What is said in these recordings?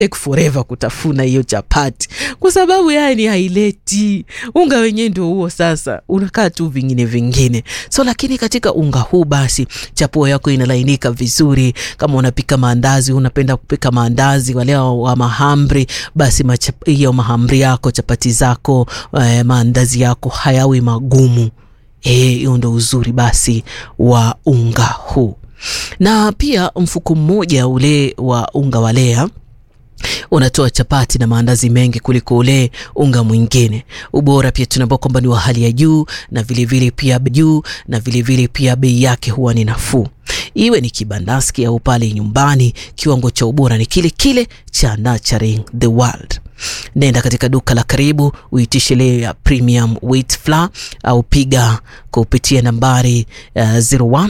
take forever kutafuna hiyo chapati kwa sababu yani haileti unga wenyewe ndio huo sasa unakaa tu vingine vingine so lakini katika unga huu basi chapuo yako inalainika vizuri kama unapika maandazi unapenda kupika maandazi wale wa mahamri basi hiyo mahamri yako chapati zako eh, maandazi yako hayawi magumu hiyo ndo uzuri basi wa unga huu na pia mfuko mmoja ule wa unga wa lea unatoa chapati na maandazi mengi kuliko ule unga mwingine. Ubora pia tunaambia kwamba ni wa hali ya juu na vilevile vile pia juu na vilevile vile pia bei yake huwa ni nafuu. Iwe ni kibandaski au pale nyumbani, kiwango cha ubora ni kile kile cha Nurturing the World. Nenda katika duka la karibu uitishe leo ya premium wheat flour au piga kupitia nambari uh, 01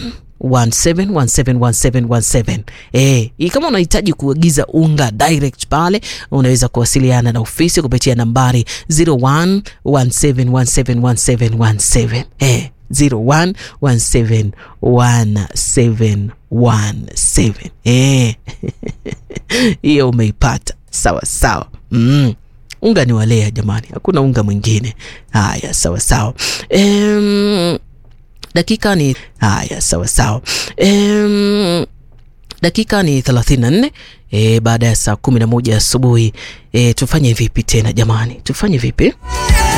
17171717. Eh, kama unahitaji kuagiza unga direct pale unaweza kuwasiliana na ofisi kupitia nambari 0117171717. Eh, 01171717. Eh. Hiyo umeipata. Sawa sawa. Mm. Unga ni walea jamani, hakuna unga mwingine. Haya, sawa sawa. Em, dakika ni haya sawa sawa. Um, dakika ni 34 e, baada ya saa 11 asubuhi. E, tufanye vipi tena jamani, tufanye vipi?